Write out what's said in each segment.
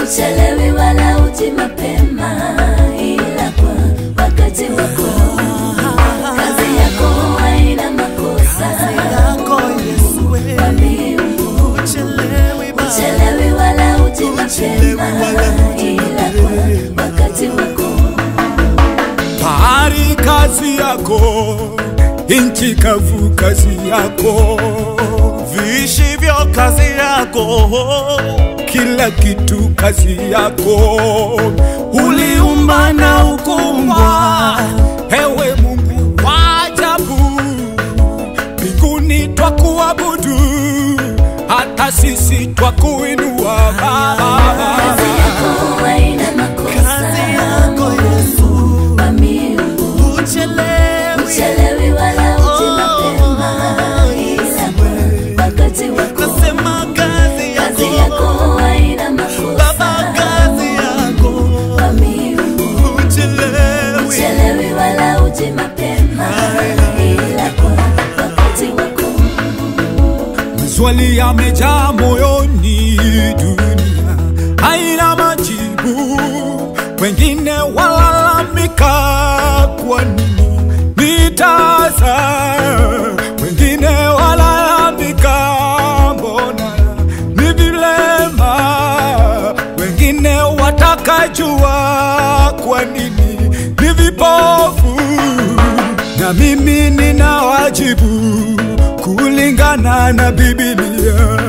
uchelewi wala uji mapema, ila kwa wakati wako. Kazi yako haina makosa, yako Yesu we, kwa miungu uchelewi Baba. uchelewi wala uji Uchelewi mapema, wala uji ila kwa wakati wako. Bahari kazi yako, nchi kavu kazi yako, viishivyo kazi yako, kila kitu kazi yako. Uliumba na ukumbwa, ewe Mungu wa ajabu. Mbinguni twakuabudu, hata sisi twakuinua Baba. Kazi yako haina makosa, kazi yako Yesu, kwa miungu uchelewi uchelewi wala uji mapema, ila kwa wakati wako. nasema kazi Kazi yako yako haina makosa, Baba, kazi yako kwa miungu uchelewi uchelewi wala uji mapema, ila kwa wakati wako. Maswali yamejaa moyoni, dunia haina majibu. Wengine walalamika, kwa nini nitaza? Wengine walalamika, mbona ni vilema? Wengine wataka jua, kwa nini ni vipofu? na mimi nina wajibu kulingana na Biblia.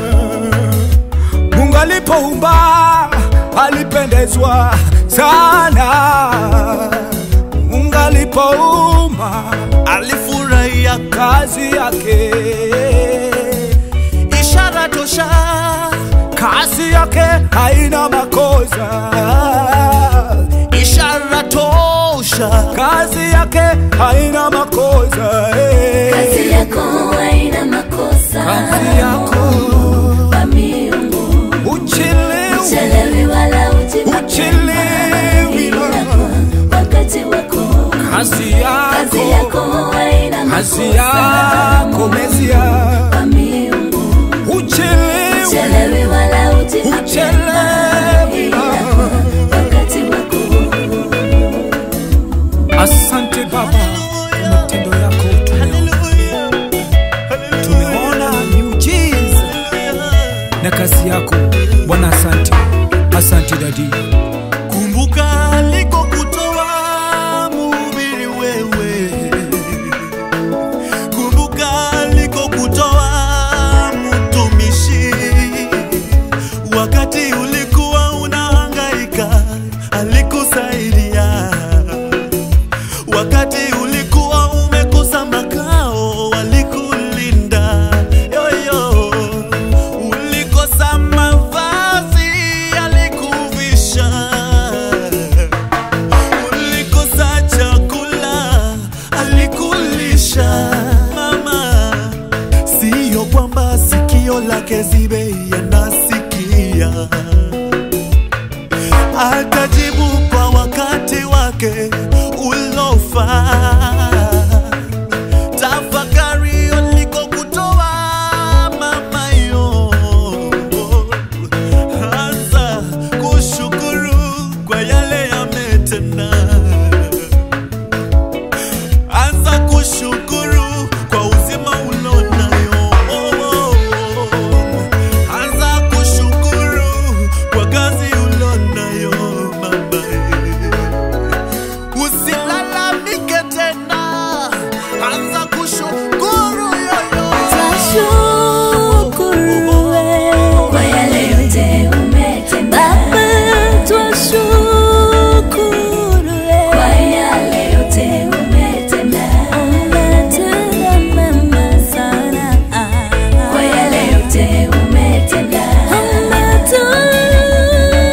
Mungu alipoumba alipendezwa sana. Mungu alipoumba alifurahia kazi yake, ishara tosha kazi yake haina makosa, ishara tosha kazi yake haina makosa. eh. Kazi yako haina makosa, kazi yako kwa miungu uchelewi uchelewi wala uji mapema, Uchelewi ila wala- kwa wakati wako. kazi Kazi yako yako haina kazi makosa, yako Mesia kwa miungu uchelewi uchelewi wala uji mapema, Uchelewi. ila kwa wakati wako. asante Baba kwa matendo yako tumeona, tumeona miujiza na kazi yako Bwana asante asante dadi kumbuka alikokutoa mhubiri wewe kumbuka alikokutoa mtumishi wakati ulikuwa unahangaika alikusaidia wakati ulikuwa umekosa makao walikulinda yoyo ulikosa mavazi alikuvisha ulikosa chakula alikulisha mama siyo kwamba sikio lake zibe yanasikia atajibu kwa wakati wake ulofaa tafakari ulikokutoa mama yo anza kushukuru kwa yale yametenda anza kushukuru kwa uzima ulonayo anza kushukuru kwa kazi ulonayo mama usilalamike tena anza kushukuru yoyo Twashukuru wewe kwa yale yote umetenda. Baba, twashukuru wewe kwa yale yote umetenda. Umetenda mema sana kwa yale yote umetenda. Umetenda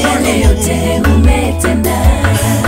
yale yote umetenda